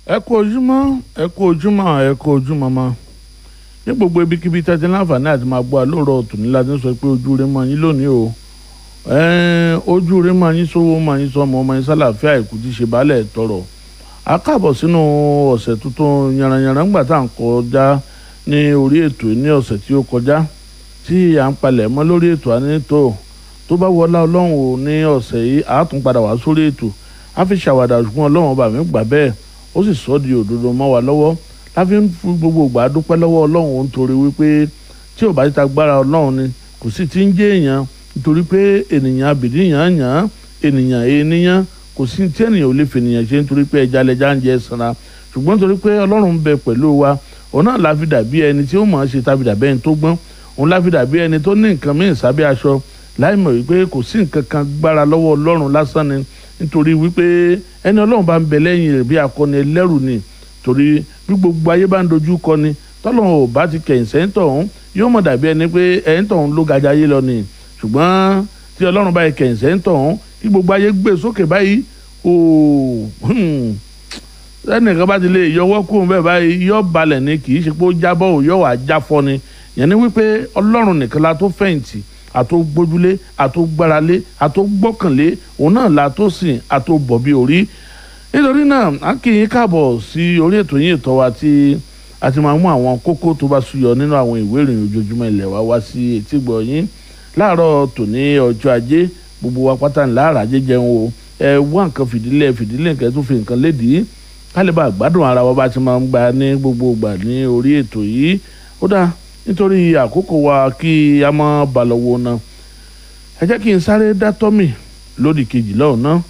ẹ kú ojúmọ́ ẹ kú ojúmọ́ ẹ kú ojúmọ́ mọ́ ní gbogbo ibikíbi tẹ́tí láǹfààní àti máa gbọ́ àlóòrọ̀ tòní láti sọ pé ojú rẹ mọ́ yín lónìí o ẹ̀ẹ́n ojú rẹ mọ́ yín sówó mọ́ yín sọmọ ọmọ yín sálàáfíà ìkú ti ṣe baálẹ̀ tọrọ a káàbọ̀ sínú ọ̀sẹ̀ tuntun yanranyanran ńgbà tá à ń kọjá ní orí ètò ní ọ̀sẹ̀ tí ó kọjá tí à ń palẹ̀ mọ́ lórí ètò ànító tó bá wọlá ọlọ́run ò ní ọ̀sẹ̀ yìí a tún padà wá sórí ètò a fi ṣàwàdà ṣùgbọ́n ọlọ́run ọba mi gbà bẹ́ẹ̀ ó sì sọ di òdodo mọ́ wa lọ́wọ́ láfi ń fún gbogbo ìgbà dúpẹ́ lọ́wọ́ ọlọ́run ó ń torí wípé tí ò bá ti ta gbára ọlọ́run ni kò sí ti ń jẹ́ èèyàn nítorí pé ènìyàn abìdíyàn yàn ènìyàn ènìyàn kò sí tí ènìyàn ò lè fi ènìyàn ṣe nítorí pé ẹja lẹja ń jẹ sanra ṣùgbọ́n nítorí pé ọlọ́run ń bẹ pẹ̀lú wa òun náà la fi dàbí ẹni tí ó mọ̀ ọ́n ṣe tàbí dàbí ẹni tó gbọ́n òun la fi dàbí ẹni tó ní nǹkan míì sábẹ́ aṣọ láì mọ̀ wípé kò sí nǹkan kan gbára lọ́wọ́ ọlọ́run lásán ni nítorí wípé ẹni ọlọ́run bá ń bẹ lẹ́yìn rẹ̀ bí akọni ẹlẹ́rù ni torí bí gbogbo ayé bá ń dojú kọ ni tọ́lọ́run ò bá ti kẹ̀yìn sẹ́ńtọ̀ ọ̀hún yóò mọ̀ dàbí ẹni pé ẹ̀ńtọ̀ ọ̀hún ló gajà ayé lọ ni ṣùgbọ́n tí ọlọ́run bá yẹ kẹ̀yìn sẹ́ńtọ̀ ọ̀hún kí gbogbo ayé gbé sókè báyìí ooo ẹnìkan bá ti lè yọwọ́ kó bẹ́ẹ̀ báyìí yọ balẹ̀ ni kì í ṣe pé ó jábọ̀ ò yọ wà jáfọ́ ni yẹn ni wípé ọlọ́run nìkan la tó fẹ̀yìntì àtó gbójúlé àtó gbáralé àtó gbọ́kànlé òun náà la tó sìn àtó bọ̀ bí orí nítorí náà a kì í káàbọ̀ sí orí ètò yín ètò wa tí a ti máa mú àwọn kókó tó bá súyọ nínú àwọn ìwé ìròyìn ojoojúmọ́ ilẹ̀ wa wá sí etí gbọ̀ yín láàárọ̀ tòní ọjọ́ ajé gbogbo wa pátá ńlá àràjẹ jẹun o ẹ wá nǹkan fìdílé fìdílé nǹkan tó fi nǹkan lédìí kálíbà gbádùn ara wa bá ti máa ń gba ní gbogbo ìgbà ní orí ètò yìí ó dáa nítorí àkókò wa kí a mọ balọ̀wọ̀ náà ẹ jẹ́ kí n sáré dá tọ́mì lódì kejì lọ́hùn náà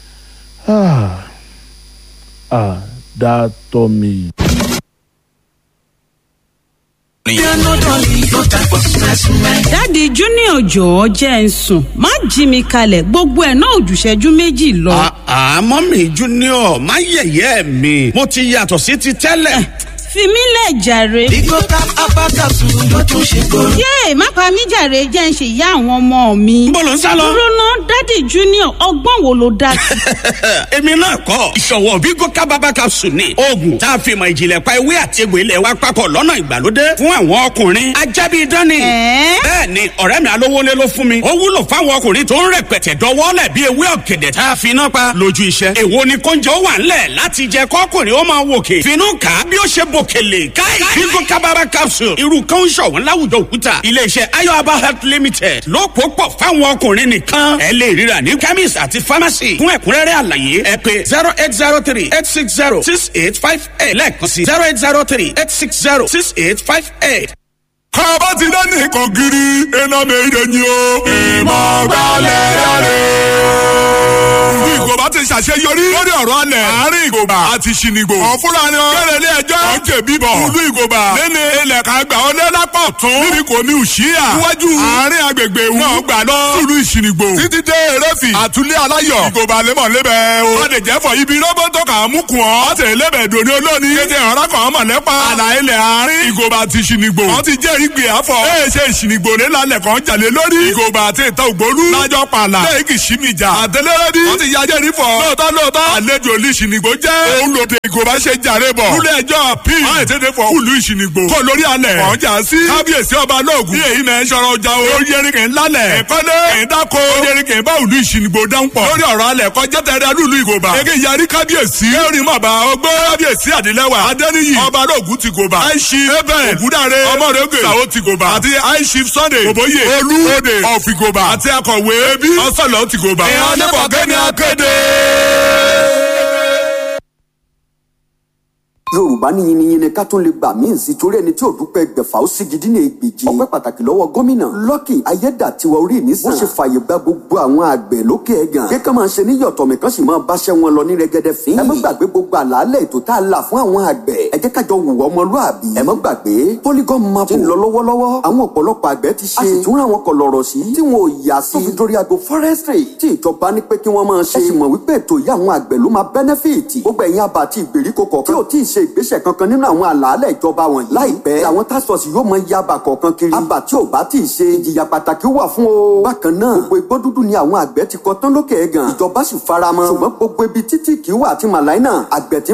ah dá tọ́mì. dáàdi junior jọ̀ọ́ jẹ́ ń sùn má jí mi kalẹ̀ gbogbo ẹ̀ náà òjùṣẹ́jú méjì lọ. àmọ́ mi junior má yẹ̀yẹ́ mi mo ti yàtọ̀ sí ti tẹ́lẹ̀. fi mí lẹ̀ jàre. Bigo tap apakasu ló tún ṣe kóró. yéè má pa mí jàre jẹ́ ń ṣe ìyá àwọn ọmọ mi. Níbo lò ń sá lọ? dúró ná dáàdi junior ọgbọ́n wo ló dá sí. èmi náà kọ́ ìṣọ̀wọ́ Bigo kábàbà capsule ni oògùn tá a fi mọ ìjìnlẹ̀ pa ewé àti egbò ilẹ̀ wa papọ̀ lọ́nà ìgbàlódé fún àwọn ọkùnrin ajábí dání. Ẹ̀ẹ́? bẹ́ẹ̀ ni ọ̀rẹ́ mi alówólé ló fún mi ó wúlò fáwọn ọkùnrin tó ń rẹpẹtẹ dọwọ́lẹ̀ bí ewé ọ̀gẹ̀dẹ̀ tá a fi iná pa lójú iṣẹ́. èwo ni kóúnjẹ ó wà ńlẹ̀ láti jẹ kọ́kùnrin ó máa wòkè finú kà á bí ó ṣe bòkèlè káì Bigo kábàbà capsule irú kan ń ṣọ̀wọ́n láwùjọ òkúta iléeṣẹ́ ayọ̀aba health limited ló pò pọ̀ fáwọn ọkùnrin nìkan ẹ lè ríra ní chemist àti pharmacy fún ẹ̀kúnrẹ́rẹ́ àlàyé ẹ pé zero eight zero three eight six zero six eight five eight lẹ́ẹ̀kan sí zero eight zero three eight six zero six eight five eight. kọ́ba ti dá nìkan gírí iná méje ni o. ìmọ̀ gbalẹ̀ yára. bí ìgòbá ti ṣàṣeyọrí lórí ọ̀rọ̀ alẹ̀ àárín ìgòbá àti ṣìnìgbò. ọ̀fúnra ni kẹrẹ ilé ẹjọ́ ọ̀jẹ̀ bíbọ̀ ìlú ìgòbá lẹ́ni ilẹ̀ ká gbà ọ́ lẹ́lápọ̀ tún. níbi kò ní òṣìyà. iwájú àárín agbègbè ìwú náà gbà lọ. ìlú ìṣìnìgbò títí dé eréfì àtúlẹ̀ aláyọ̀. ìgòbá lẹ́mọ̀ lébẹ̀ o. wọ́n lè jẹ́ fọ ibi rọ́bọ̀tọ̀ kà á mú kùn ọ́. ọ̀tẹ̀ lébẹ̀ dòní olóni. kéde ọ̀rá kan mọ̀ lẹ́pa. àlà ilẹ̀ àárín ìgòbá àti ìṣìnìgbò. wọ́n ti jẹ́rìí gbé àfọ̀. ẹ ṣe ìṣìnìgbò ní lálẹ́ kan jalè lórí. ìgòbá àti ìta ògbólú. lájọ pààlà. lẹ́yìn kì í ṣí mi jà. àtẹlẹ́rẹ́dì. wọ́n ti ya jẹ́rìí fọ̀. lóòótọ́ lóòótọ́. àlejò olú ìṣìnìgbò jẹ́. òun lòdì ìgòbá ṣe jàre bọ̀. kúlẹ̀ ẹjọ́ p. wọ́n ẹ̀ tètè fọ kúlù ìṣìnìgbò. kó lórí alẹ̀. kàn jà sí. kábíyèsí ọba lóògùn. bí èyí náà sọ̀rọ̀ ọjà o. ó yẹrin kì í lálẹ̀. ẹ̀kọ́lé. kì í dáko. ó yẹrin kì í bá òlú ìṣìnìgbò dáhùn pọ̀. lórí ọ̀rọ̀ alẹ̀ kọjá tẹ̀lé lùlù ìgòbá. ege yarí kábíyèsí. kẹrin mọ̀bà ọgbẹ́. kábíyèsí àdìlẹ́wà. adẹ́niyì. ọba lóògùn ti gòbá. àìsí. ebe ògúndàre. ọmọdége. sàwọ́ ti gòbá. àti àìsí sunday. òbóyè. olú. òde. ọ̀fìgòbá. àti akọ̀wé. ebi. ọ̀sọ̀lọ̀ ti gòbá. ìhàn nípa kẹ́ni akéde yorùbá ní yiniyini ká tún lè gbà míì sí torí ẹni tí ò dúpẹ́ gbẹ̀fà ó sì gidi ní ègbèjì ọpẹ́ pàtàkì lọ́wọ́ gómìnà lọ́kì ayédàtiwa orí mi sàn wọ́n ṣe fààyè gba gbogbo àwọn àgbẹ̀ lókè ẹ̀gàn pé ká máa ṣe ní yọ̀tọ̀ mi kan sì máa báṣẹ́ wọn lọ ní rẹ́gẹ́dẹ́ fín ẹ má gbàgbé gbogbo àlàálẹ̀ ètò tá a là fún àwọn àgbẹ̀ ẹ jẹ́ kájọ wùwọ́ ọmọlúàbí ẹ má gbàgbé polygon map ti ń lọ lọ́wọ́lọ́wọ́ àwọn ọ̀pọ̀lọpọ̀ àgbẹ̀ ti ṣe a sì tún ra àwọn kọlọ̀rọ̀ sí tí wọn ò yà sí tó fi dórí ago forestry tí ìjọba ní pé kí wọ́n máa ṣe ẹ sì mọ̀ wípé ètò yìí àwọn àgbẹ̀ ló máa benefit gbogbo ẹ̀yin àbá àti ìgbèríko kọ̀ọ̀kan tí ò tí ì ṣe ìgbésẹ̀ kankan nínú àwọn àlàálẹ̀ ìjọba wọ̀nyí. láìpẹ́ àwọn task force yóò mọ iye àbà kọ̀ọ̀kan kiri. àbà tí ò bá tí ì ṣe ìjìyà pàtàkì wà fún o. bákan náà gbogbo igbó dúdú ni àwọn àgbẹ̀ ti kọ tán lókè ẹ̀gàn. ìjọba sì faramọ́. ṣùgbọ́n gbogbo ibi títí kì í wà àti màláìnà àgbẹ̀ tí